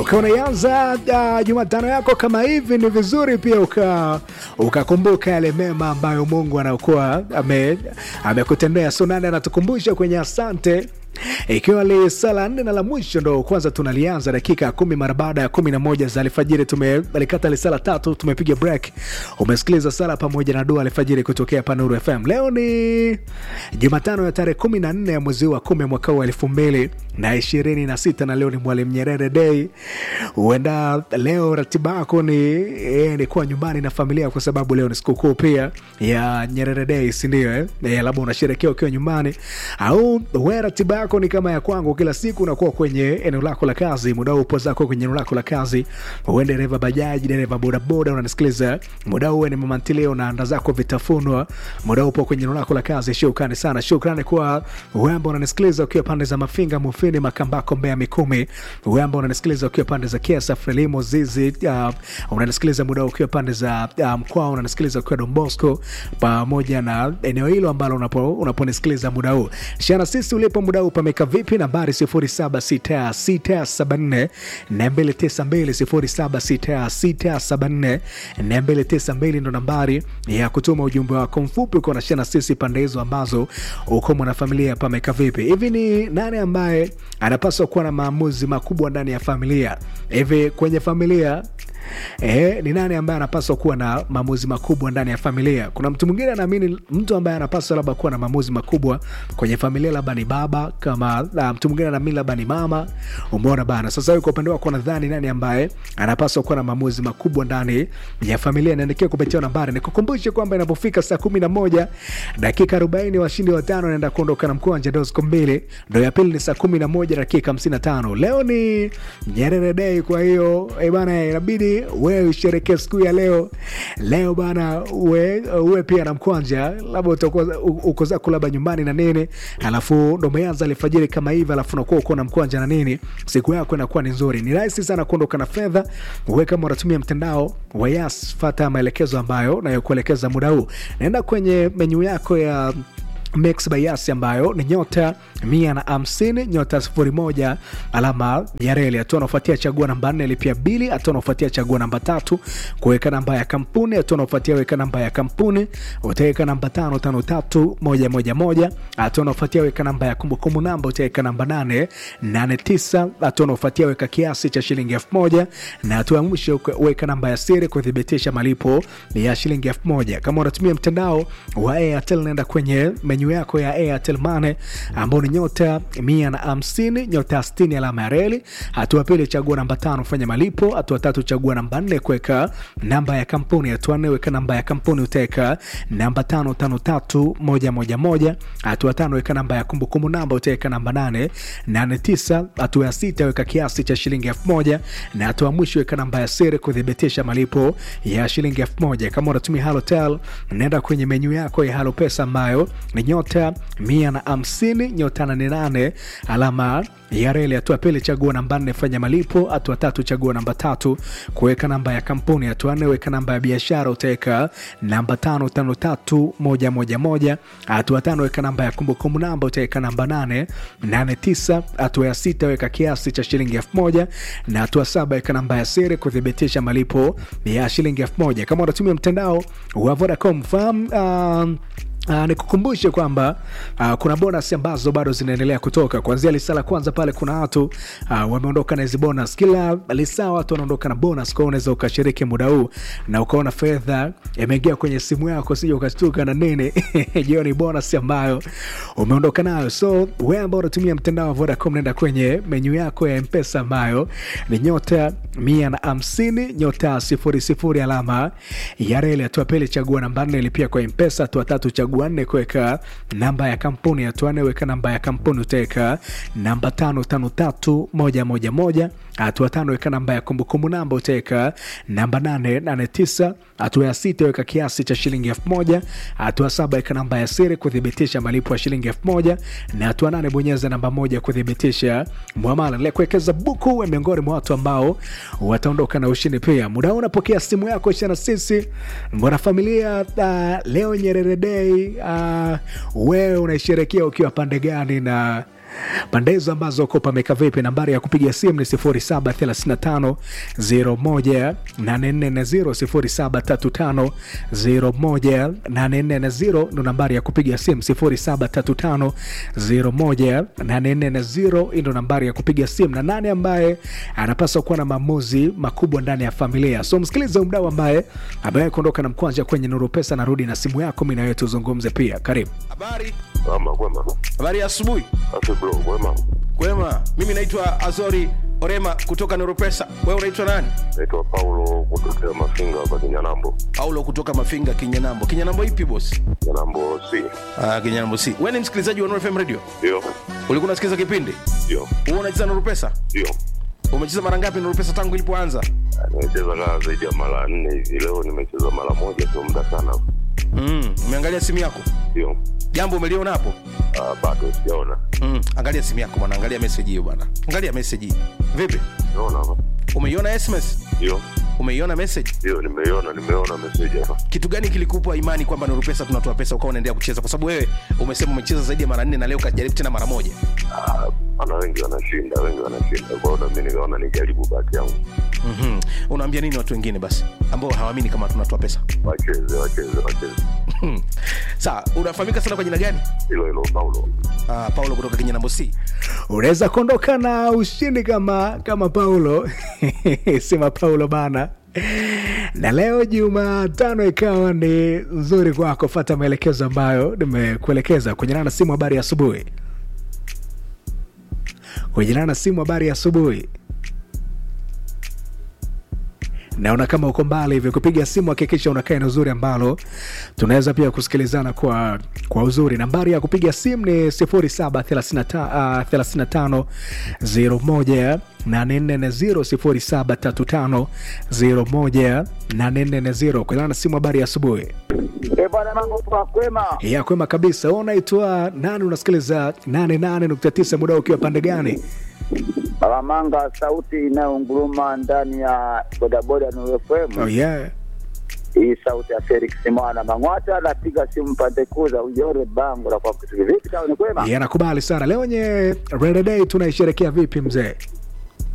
ukiwa unaianza uh, Jumatano yako kama hivi, ni vizuri pia uka ukakumbuka yale mema ambayo Mungu anakuwa ame amekutendea. So nane anatukumbusha kwenye asante ikiwa ni sala nne na la mwisho ndo kwanza tunalianza dakika kumi mara baada ya kumi na moja za alfajiri. Tumelikata lisala tatu, tumepiga break. Umesikiliza sala pamoja na dua alfajiri kutokea Panuru FM. Leo ni Jumatano ya tarehe kumi na nne ya mwezi wa kumi mwaka wa elfu mbili na ishirini na sita na leo ni Mwalimu Nyerere Day. Huenda leo ratiba yako ni, eh, ni kuwa nyumbani na familia, kwa sababu leo ni sikukuu pia ya Nyerere Day, sindio? Eh? Eh, labda unasherekea ukiwa nyumbani au we ratiba yako ni kama ya kwangu, kila siku unakuwa kwenye eneo lako la kazi, muda huu upo zako kwenye eneo lako la kazi. Uwe dereva bajaji, dereva bodaboda, unanisikiliza muda huu, ni mama ntilie, unaanda zako vitafunwa, muda huu upo kwenye eneo lako la kazi. Shukrani sana, shukrani kwa wembo unanisikiliza ukiwa pande za Mafinga, Mufini, Makambako, Mbeya, Mikumi. Wembo unanisikiliza ukiwa pande za Kiasa, Frelimo, Zizi, uh, unanisikiliza muda huu ukiwa pande za uh, Mkwao, unanisikiliza ukiwa Don Bosco, pamoja na eneo hilo ambalo unapo unaponisikiliza muda huu. Shana sisi ulipo muda huu pameka vipi? Nambari 076674 na 292 076674 ndo nambari ya kutuma ujumbe wako mfupi ukiwa nashana sisi pande hizo ambazo uko mwanafamilia. Pameka vipi? Hivi ni nani ambaye anapaswa kuwa na maamuzi makubwa ndani ya familia? Hivi kwenye familia E, ni nani ambaye anapaswa kuwa na maamuzi makubwa ndani ya familia? Kuna mtu mwingine anaamini mtu ambaye anapaswa labda kuwa na maamuzi makubwa kwenye familia labda ni baba, kama la, mtu mwingine anaamini labda ni mama. Umeona bana. Sasa wewe kwa upande wako nadhani nani ambaye anapaswa kuwa na maamuzi makubwa ndani ya familia? Niandikia kupitia nambari. Nikukumbushe kwamba inapofika saa kumi na moja dakika arobaini washindi watano naenda kuondoka na mkwanja dosco mbili, ndo ya pili ni saa kumi na moja dakika hamsini na tano. Leo ni Nyerere Day, kwa hiyo eh bana, inabidi wewe usherekee siku ya leo leo bana, uwe, uwe pia na mkwanja, labda utakuwa uko zako labda nyumbani na nini, alafu ndo umeanza alfajiri kama hivi, alafu unakuwa uko na mkwanja na nini, siku yako inakuwa ni nzuri. Ni rahisi sana kuondoka na fedha. Uwe kama unatumia mtandao wa Yas, fata maelekezo ambayo nayokuelekeza muda huu, naenda kwenye menyu yako ya Mix by Yas ambayo ni nyota mia na hamsini nyota sifuri moja alama ya reli. Hatua anaofuatia chagua namba nne lipia bili. Hatua anaofuatia chagua namba tatu kuweka namba ya kampuni. Hatua anaofuatia weka namba ya kampuni, utaweka namba tano tano tatu moja moja moja. Hatua anaofuatia weka namba ya kumbukumbu namba, utaweka namba nane nane tisa. Hatua anaofuatia weka kiasi cha shilingi elfu moja na hatua ya mwisho weka namba ya siri kuthibitisha malipo ya shilingi elfu moja. Kama unatumia mtandao wa Airtel, naenda kwenye menyu yako ya Airtel Money ambao ni nyota mia na hamsini nyota sitini alama ya reli. Hatua pili chagua namba tano fanya malipo. Hatua tatu chagua namba nne kuweka namba ya kampuni. Hatua nne weka namba ya kampuni utaweka namba tano tano tatu moja moja moja. Hatua tano weka namba ya kumbukumbu namba utaweka namba nane nane tisa. Hatua ya sita weka kiasi cha shilingi elfu moja na hatua mwisho weka namba ya siri kuthibitisha malipo ya shilingi elfu moja. Kama unatumia Halotel naenda kwenye menyu yako ya Halo Pesa ambayo ni nyota mia na hamsini nyota nane nane alama ya reli. Hatua pili chagua namba nne fanya malipo. Hatua tatu chagua namba tatu kuweka namba ya kampuni. Hatua nne weka namba ya biashara utaweka namba tano tano tatu moja moja moja. Hatua tano weka namba ya kumbukumbu namba utaweka namba nane nane tisa. Hatua ya sita weka kiasi cha shilingi elfu moja na hatua saba weka namba ya siri kuthibitisha malipo ya shilingi elfu moja. Kama unatumia mtandao wa Vodacom fahamu um, Uh, nikukumbushe kwamba uh, kuna bonus ambazo bado zinaendelea kutoka kuanzia lisaa la kwanza pale. Kuna watu uh, wameondoka na hizi bonus, kila lisaa watu wanaondoka na bonus. Kwa unaweza ukashiriki muda huu na ukaona fedha imeingia kwenye simu yako, sija ukashtuka na nini jiyo ni bonus ambayo umeondoka nayo. So wewe ambao unatumia mtandao wa Vodacom, nenda kwenye menyu yako ya Mpesa ambayo ni nyota mia na hamsini nyota sifuri sifuri alama ya reli. Hatua pili chagua namba nne lipia kwa Mpesa. Hatua tatu chagua nne kuweka namba ya kampuni. Hatua nne weka namba ya kampuni utaweka namba tano tano tatu moja moja moja. Hatua tano weka namba ya kumbukumbu namba utaweka namba nane nane tisa. Hatua ya sita weka kiasi cha shilingi elfu moja. Hatua saba weka namba ya siri kuthibitisha malipo ya shilingi elfu moja na hatua nane bonyeza namba moja kuthibitisha mwamala. Nile kuwekeza buku we miongoni mwa watu ambao wataondoka na ushindi. Pia muda huu unapokea simu yako ishana sisi mbona familia uh, leo Nyerere Day uh, wewe unaisherekea ukiwa pande gani na pande hizo ambazo uko pameka vipi nambari ya kupiga simu ni 0735 01 0735 01 ndo nambari ya kupiga simu 0735 01 ndo nambari ya kupiga simu na nane ambaye anapaswa kuwa na maamuzi makubwa ndani ya familia so msikilize mdau ambaye ambaye kuondoka na mkwanja kwenye nuru pesa narudi na simu yako mi nawewe tuzungumze pia karibu Habari, Ama kwema. habari ya asubuhi. Ati bro, kwema. Kwema, mimi naitwa Azori Orema kutoka Neuropesa. Wewe unaitwa nani? Naitwa Paulo kutokea Mafinga hapa Kinyanambo. Paulo kutoka Mafinga, Kinyanambo. Kinyanambo ipi boss? Kinyanambo C. Ah, Kinyanambo si. Wewe ni msikilizaji wa Nuru FM Radio? Ndio. Ulikuwa unasikiza kipindi? Ndio. Wewe unacheza Nuru Pesa? Ndio. Umecheza mara ngapi Nuru Pesa tangu ilipoanza? Ah, Nimecheza kaa zaidi ya mara nne hivi. Leo nimecheza mara moja, sio muda sana. Mm, umeangalia simu yako? Ndio. Jambo umeliona hapo? Ah, bado sijaona. Mm, angalia simu yako bwana, angalia message hiyo bwana. Angalia message hii. Vipi? Naona hapa. Umeiona SMS? Ndio. Umeiona message? Ndio, nimeiona, nimeona message hapa. kitu gani kilikupa imani kwamba Nuru Pesa tunatoa pesa ukawa unaendelea kucheza? Kwa sababu wewe umesema umecheza zaidi ya mara nne na leo kajaribu tena mara moja. Ah, ana wengi wanashinda, wengi wanashinda. Kwa hiyo na mimi nikaona nijaribu bahati yangu. mm Unaambia nini watu wengine basi ambao hawaamini kama tunatoa pesa? Wacheze, wacheze, wacheze. Sawa, unafahamika sana kwa jina gani? Hilo hilo Paulo. Uh, Paulo kutoka Kinyanambo C. unaweza kuondoka na ushindi kama kama paulo sema paulo bana na leo jumatano ikawa ni nzuri kwako fata maelekezo ambayo nimekuelekeza kwenye na simu habari ya asubuhi kwenye na simu habari ya asubuhi naona kama uko mbali hivyo kupiga simu hakikisha unakaa eneo zuri ambalo tunaweza pia kusikilizana kwa kwa uzuri nambari ya kupiga simu ni 0735 01 0735 kulana na simu habari ya asubuhi Eh, bwana mambo kwa kwema. ya kwema kabisa Wewe unaitwa nani unasikiliza 88.9 muda ukiwa pande gani Alamanga, sauti inayonguruma ndani ya bodaboda Nuru FM. oh, yeah. Hii sauti ya Felix Mwana Mang'wata, napiga simu pande kuu za Ujore Bango la kwa kitu vipi? Sawa, ni kwema. Yeah, nakubali sana leo nye Red Day tunaisherekea vipi mzee